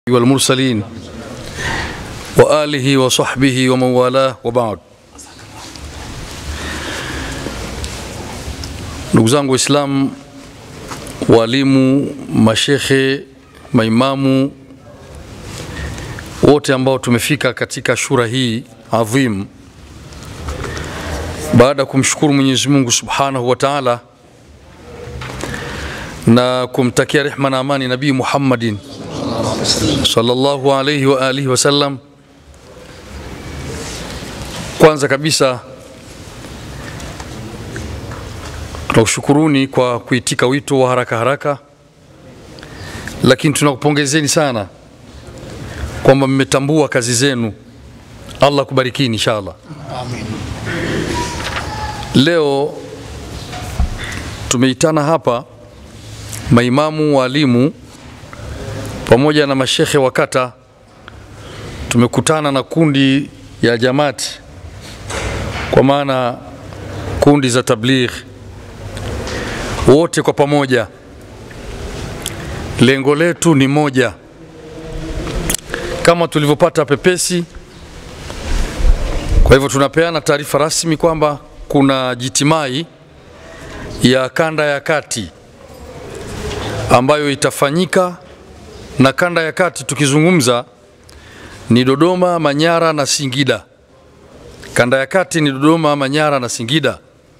والمرسلين وآله وصحبه ومن والاه وبعد ndugu zangu waislamu walimu mashekhe maimamu wote ambao tumefika katika shura hii adhim baada ya kumshukuru mwenyezi mungu subhanahu wa taala na kumtakia rehma na amani nabii muhammadin sallallahu alaihi wa alihi wasallam kwanza kabisa tunakushukuruni kwa kuitika wito wa haraka haraka lakini tunakupongezeni sana kwamba mmetambua kazi zenu allah kubarikini inshallah Amin. leo tumeitana hapa maimamu walimu pamoja na mashekhe wa kata tumekutana na kundi ya jamati kwa maana kundi za tabligh wote kwa pamoja lengo letu ni moja kama tulivyopata pepesi kwa hivyo tunapeana taarifa rasmi kwamba kuna jitimai ya kanda ya kati ambayo itafanyika na kanda ya kati tukizungumza ni Dodoma, Manyara na Singida. Kanda ya kati ni Dodoma, Manyara na Singida,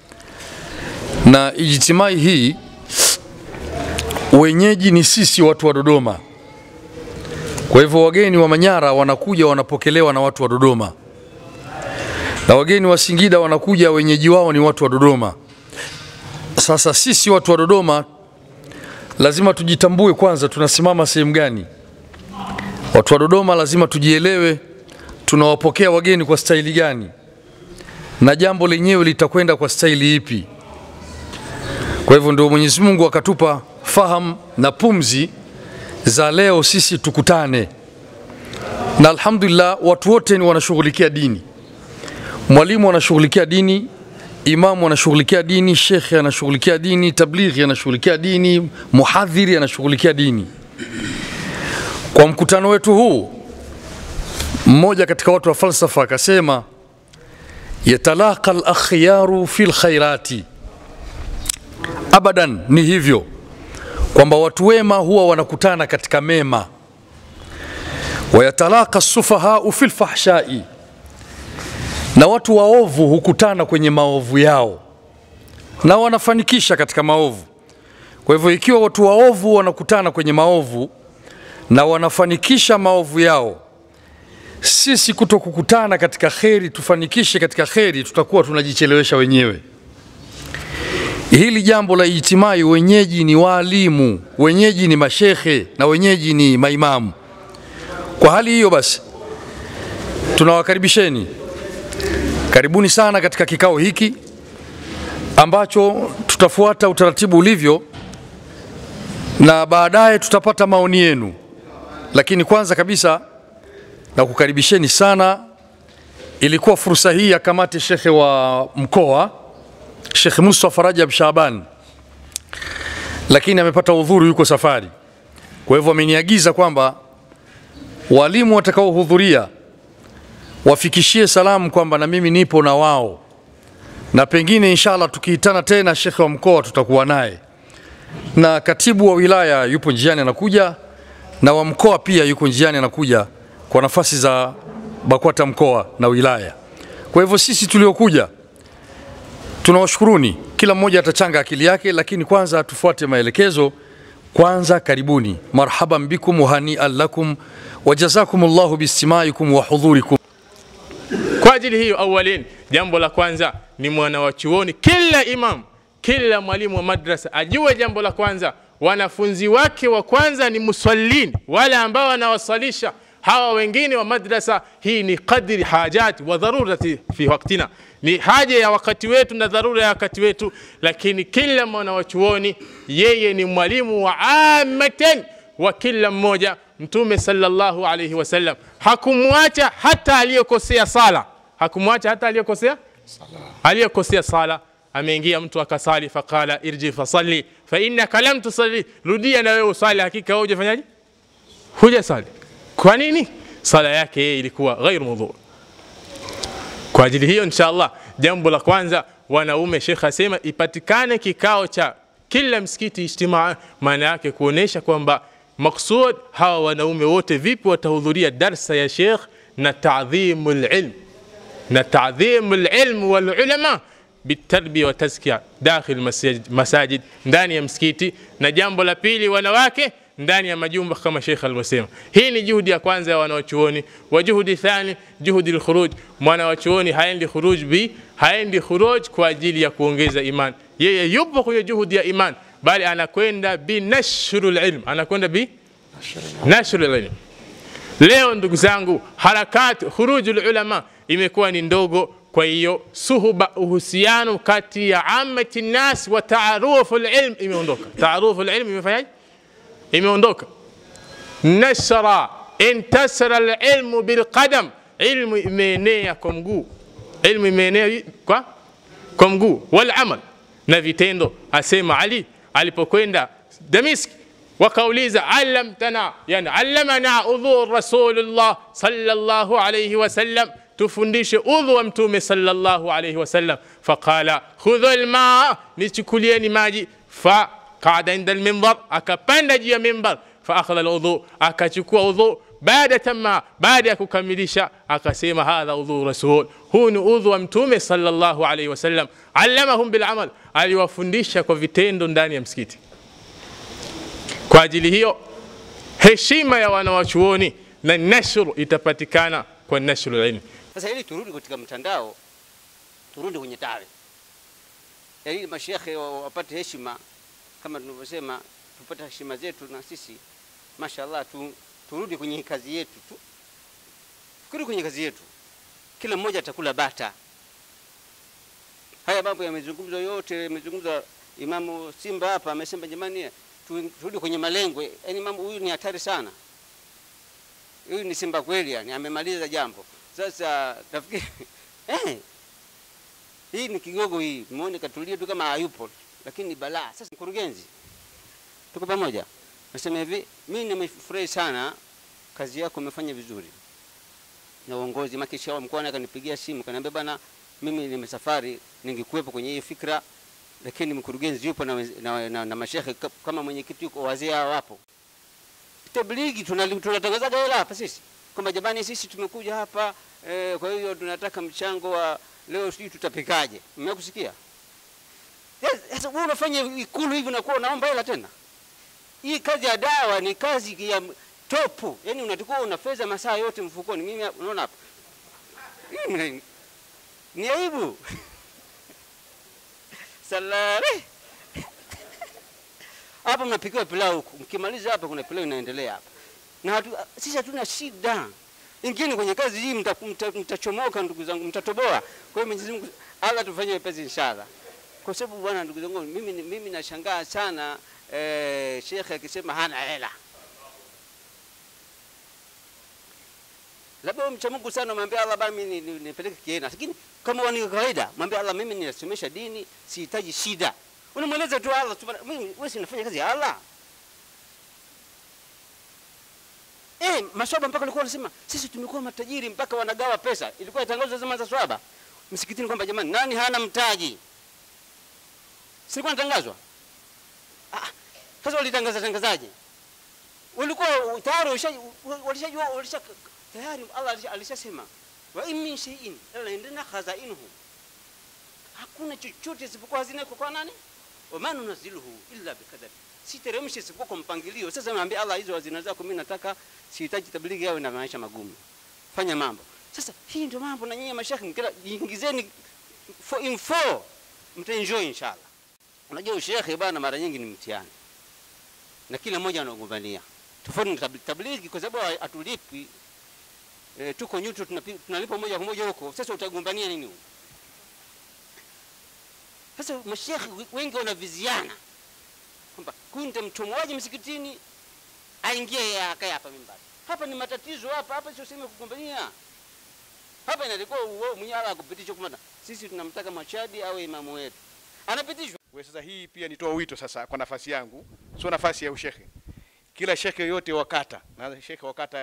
na ijtimai hii wenyeji ni sisi watu wa Dodoma. Kwa hivyo wageni wa Manyara wanakuja wanapokelewa na watu wa Dodoma, na wageni wa Singida wanakuja wenyeji wao ni watu wa Dodoma. Sasa sisi watu wa Dodoma lazima tujitambue kwanza, tunasimama sehemu gani. Watu wa Dodoma lazima tujielewe, tunawapokea wageni kwa staili gani, na jambo lenyewe litakwenda kwa staili ipi. Kwa hivyo ndio Mwenyezi Mungu akatupa fahamu na pumzi za leo sisi tukutane, na alhamdulillah watu wote ni wanashughulikia dini. Mwalimu anashughulikia dini, imamu anashughulikia dini, shekhe anashughulikia dini, tablighi anashughulikia dini, muhadhiri anashughulikia dini. Kwa mkutano wetu huu, mmoja katika watu wa falsafa akasema, yatalaqa al-akhyaru fil khairati. Abadan, ni hivyo kwamba watu wema huwa wanakutana katika mema, wayatalaqa sufahau fil fahshai na watu waovu hukutana kwenye maovu yao na wanafanikisha katika maovu. Kwa hivyo ikiwa watu waovu wanakutana kwenye maovu na wanafanikisha maovu yao, sisi kuto kukutana katika kheri tufanikishe katika kheri, tutakuwa tunajichelewesha wenyewe. Hili jambo la ijtimai, wenyeji ni waalimu, wenyeji ni mashekhe na wenyeji ni maimamu. Kwa hali hiyo basi, tunawakaribisheni Karibuni sana katika kikao hiki ambacho tutafuata utaratibu ulivyo, na baadaye tutapata maoni yenu. Lakini kwanza kabisa na kukaribisheni sana, ilikuwa fursa hii ya kamati shekhe wa mkoa Shekhe Mustafa Rajab Shaban, lakini amepata udhuru, yuko safari. Kwa hivyo ameniagiza kwamba walimu watakaohudhuria wafikishie salamu kwamba na mimi nipo na wao, na pengine inshallah tukiitana tena shekhe wa mkoa tutakuwa naye, na katibu wa wilaya yupo njiani anakuja, na wa mkoa pia yuko njiani anakuja kwa nafasi za BAKWATA mkoa na wilaya. Kwa hivyo sisi tuliokuja tunawashukuruni, kila mmoja atachanga akili yake, lakini kwanza tufuate maelekezo. Kwanza karibuni, marhaban bikum wa hanian lakum wa jazakumullahu bistimaikum wa hudhurikum. Kwa ajili hiyo, awalin, jambo la kwanza ni mwana wa chuoni, kila imam, kila mwalimu wa madrasa ajue jambo la kwanza, wanafunzi wake wa kwanza ni musallin, wale ambao wanawasalisha hawa wengine wa madrasa. Hii ni qadri hajati wa dharurati fi waktina, ni haja ya wakati wetu na dharura ya wakati wetu. Lakini kila mwana wa chuoni yeye ni mwalimu wa amatan wa kila mmoja. Mtume sallallahu alayhi wasallam hakumwacha hata aliyekosea sala, hakumwacha hata aliyekosea aliyekosea sala. Ameingia mtu akasali, faqala irji fasalli fa innaka lam tusalli, rudia na wewe usali, hakika wewe hujafanyaje? Hujasali. Kwa nini? Sala yake yeye ilikuwa ghairu mudhu. Kwa ajili hiyo, inshallah, jambo la kwanza wanaume, Sheikh asema ipatikane kikao cha kila msikiti ijtimaa, maana yake kuonesha kwamba maksud hawa wanaume wote vipi watahudhuria darsa ya Sheikh na taadhimul ilm na taadhimul ilm wal ulama bitarbiya wa tazkiya dakhil masajid, masajid ndani ya msikiti, na jambo la pili wanawake ndani ya majumba kama Sheikh alivyosema. Hii ni juhudi ya kwanza ya wanawachuoni. Wa juhudi thani, juhudi alkhuruj. Mwanawachuoni haendi khuruj bi haendi khuruj kwa ajili ya kuongeza iman, yeye yupo kwenye juhudi ya iman, bali anakwenda bi nashrul ilm, anakwenda bi nashrul ilm. Leo ndugu zangu, harakati khurujul ulama imekuwa ni ndogo. Kwa hiyo suhuba, uhusiano kati ya amati nas wa taarufu ilm imeondoka. Taarufu ilm imefanyaje? Imeondoka. Nashra intasara alilmu bilqadam, ilmu imeenea kwa mguu, ilmu imeenea kwa kwa mguu, wal amal na vitendo. Asema Ali alipokwenda Damiski wakauliza allamtana, yani allamana udhu rasulullah sallallahu alayhi wasallam, tufundishe udhu wa mtume sallallahu alayhi wasallam. Faqala khudhu almaa, nichukulieni maji. Fa qada inda alminbar, akapanda juu ya mimbar. Fa akhadha aludhu, akachukua udhu. Baada tama, baada ya kukamilisha akasema hadha udhu rasul, huu ni udhu wa mtume sallallahu alayhi wasallam. Allamahum bilamal, aliwafundisha kwa vitendo ndani ya msikiti. Kwa ajili hiyo heshima ya wanawachuoni na nashru itapatikana kwa nashru ilmi. Sasa ili turudi katika mtandao, turudi kwenye tarehe, ili mashekhe wapate heshima kama tunavyosema, tupate heshima zetu na sisi mashallah tu, turudi kwenye kazi yetu tu, turudi kwenye kazi yetu, kila mmoja atakula bata. Haya mambo yamezungumzwa yote, yamezungumzwa Imamu Simba hapa amesema, jamani turudi kwenye malengo. Yani mambo huyu ni hatari sana, huyu ni simba kweli, yani amemaliza jambo. Sasa tafikiri eh, hii ni kigogo hii, muone katulia tu kama hayupo, lakini ni balaa. Sasa mkurugenzi, tuko pamoja. Nasema hivi, mimi nimefurahi sana, kazi yako umefanya vizuri na uongozi. Makisha mkoani akanipigia simu kaniambia, bana, mimi nimesafari, ningekuwepo kwenye hii fikra lakini mkurugenzi yupo na, na, na, na mashehe kama mwenyekiti yuko, wazee hao wapo. Tablighi tunatangazaga hela hapa sisi kwamba jamani, sisi tumekuja hapa eh, kwa hiyo tunataka mchango wa leo, sijui tutapikaje. Mmekusikia? Sasa wewe unafanya ikulu hivi, unakuwa unaomba hela tena. Hii kazi ya dawa ni kazi ya topu, yani unatakiwa una fedha masaa yote mfukoni. Mimi unaona hapa ni aibu salari hapa mnapikiwa pilau huku, mkimaliza hapa kuna pilau inaendelea hapa, na hatu, sisi hatuna shida. Ingine kwenye kazi hii mtachomoka, mta, mta ndugu zangu, mtatoboa. Kwa hiyo Mwenyezi Mungu Allah tufanye wepesi inshallah, kwa sababu bwana, ndugu zangu, mimi, mimi nashangaa sana eh, shekhe akisema hana hela. Labda mcha Mungu sana, mwambie Allah bana, mimi nipeleke kiena, lakini kama wani kawaida, mwambie Allah, mimi ninasomesha dini, sihitaji shida. Unamweleza tu Allah, mimi wewe si nafanya kazi ya Allah. Eh, maswaba mpaka walikuwa wanasema sisi tumekuwa matajiri mpaka wanagawa pesa. Ilikuwa itangazwa zama za swaba msikitini kwamba jamani, nani hana mtaji? Silikuwa natangazwa. Ah, sasa walitangaza tangazaje? Walikuwa tayari walishajua walisha tayari Allah alishasema wa in min shay'in illa indana khazainuhu, hakuna chochote isipokuwa hazina iko kwa nani? wa ma nunazziluhu illa biqadar, siteremshi isipokuwa kwa mpangilio. Sasa naambia Allah, hizo hazina zako mimi nataka, sihitaji tablighi yawe na maisha magumu, fanya mambo. Sasa hii ndio mambo, na nyinyi mashekhi mkila jiingizeni for info, mtaenjoy inshallah. Unajua ushekhe bwana, mara nyingi ni mtihani na kila mmoja anagombania tofauti na tablighi, kwa sababu hatulipi E, tuko nyuto tunalipa moja kwa moja huko. Sasa utagombania nini huko? Sasa mashekhi wengi wanaviziana kwamba huyu nitamchomoaje msikitini aingie akae hapa mimbari. Hapa ni matatizo hapa, hapa sio sehemu ya kugombania. Hapa inalikuwa wewe mwenyewe ala kupitishwa kwa sisi tunamtaka Machadi awe imamu wetu. Anapitishwa. Wewe sasa hii pia nitoa wito sasa kwa nafasi yangu, sio nafasi ya ushehe. Kila shekhe yote wakata na shekhe wakata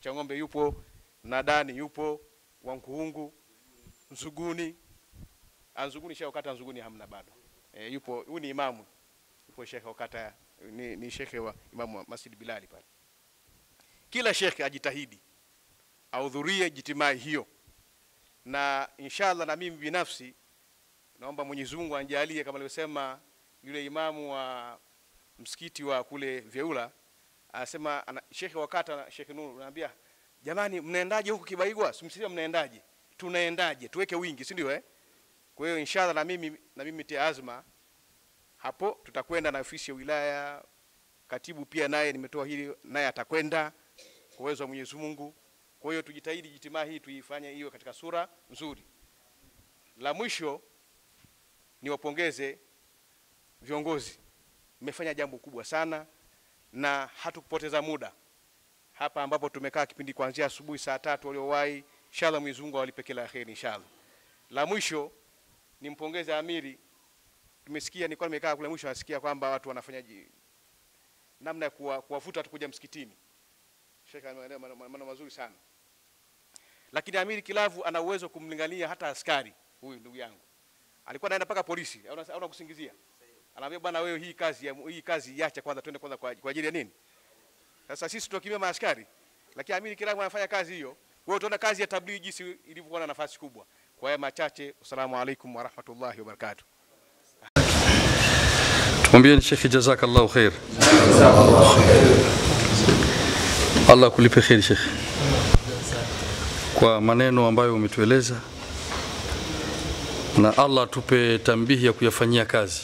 Chang'ombe yupo, Nadani yupo, Wankuhungu, Nzuguni. Ah, Nzuguni shekhe wakata Nzuguni hamna bado. E, yupo huyu ni imamu. Yupo shekhe wakata ni, ni shekhe wa imamu wa Masjid Bilali pale. Kila shekhe ajitahidi ahudhurie jitimai hiyo, na inshallah na mimi binafsi naomba Mwenyezi Mungu anjalie kama alivyosema yule imamu wa msikiti wa kule Vyeula anasema ana, shekhe wakata na shekhe Nuru anaambia jamani, mnaendaje huku Kibaigwa? Simsikia mnaendaje? Tunaendaje? Tuweke wingi, si ndio eh? Kwa hiyo inshallah na mimi na mimi tia azma hapo, tutakwenda na ofisi ya wilaya, katibu pia naye nimetoa hili, naye atakwenda kwa uwezo wa Mwenyezi Mungu. Kwa hiyo tujitahidi jitimaa hii tuifanye hiyo katika sura nzuri. La mwisho niwapongeze viongozi, mmefanya jambo kubwa sana na hatukupoteza muda hapa ambapo tumekaa kipindi kuanzia asubuhi saa tatu waliowahi. Inshallah Mwenyezi Mungu awalipe kila la kheri inshallah. La mwisho nimpongeze Amiri, tumesikia nilikuwa nimekaa kule mwisho, nasikia kwamba watu wanafanya ji- namna ya kuwa- kuwavuta watu kuja msikitini. Sheikh ameeleza maneno maneno mazuri sana, lakini Amiri Kilavu ana uwezo wa kumlingania hata askari. Huyu ndugu yangu alikuwa anaenda mpaka polisi, au una- au unakusingizia, anaambia bwana, wewe hii kazi ya, hii kazi iache kwanza, twende kwanza kwa kwa ajili ya nini? Sasa sisi tunakimbia maaskari, lakini Amiri Kilavu anafanya kazi hiyo. Wewe utaona kazi ya tablighi jinsi ilivyokuwa na nafasi kubwa. Kwa haya machache, assalamu alaikum warahmatullahi wabarakatuh. Tumwambieni Shekhe, jazakallahu khair. Allah akulipe kheri Shekhe kwa maneno ambayo umetueleza, na Allah atupe tambihi ya kuyafanyia kazi.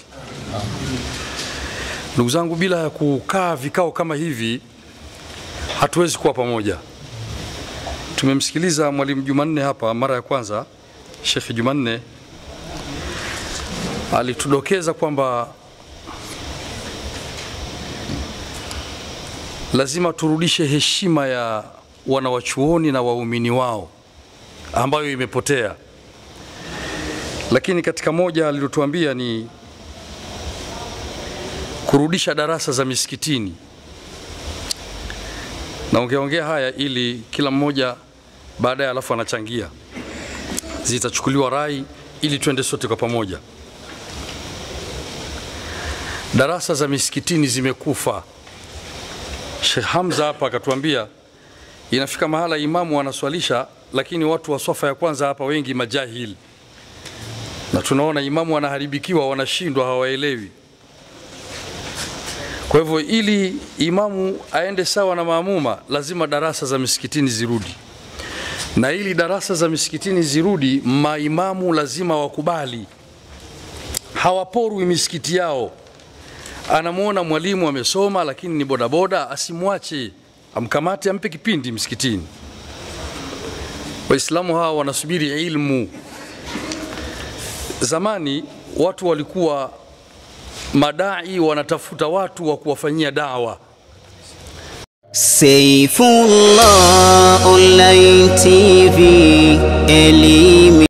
Ndugu zangu, bila ya kukaa vikao kama hivi hatuwezi kuwa pamoja. Tumemsikiliza Mwalimu Jumanne hapa mara ya kwanza, Shekhe Jumanne alitudokeza kwamba lazima turudishe heshima ya wanawachuoni na waumini wao ambayo imepotea. Lakini katika moja alilotuambia ni kurudisha darasa za misikitini. Naongeaongea haya ili kila mmoja baadaye alafu anachangia, zitachukuliwa rai ili tuende sote kwa pamoja. Darasa za misikitini zimekufa. Sheikh Hamza hapa akatuambia inafika mahala imamu anaswalisha, lakini watu wa swafa ya kwanza hapa wengi majahili, na tunaona imamu anaharibikiwa, wanashindwa, hawaelewi. Kwa hivyo ili imamu aende sawa na maamuma, lazima darasa za misikitini zirudi, na ili darasa za misikitini zirudi, maimamu lazima wakubali, hawaporwi misikiti yao anamwona mwalimu amesoma lakini ni bodaboda, asimwache, amkamate, ampe kipindi msikitini. Waislamu hawa wanasubiri ilmu. Zamani watu walikuwa madai wanatafuta watu wa kuwafanyia dawa. Saifullah Online TV, elimu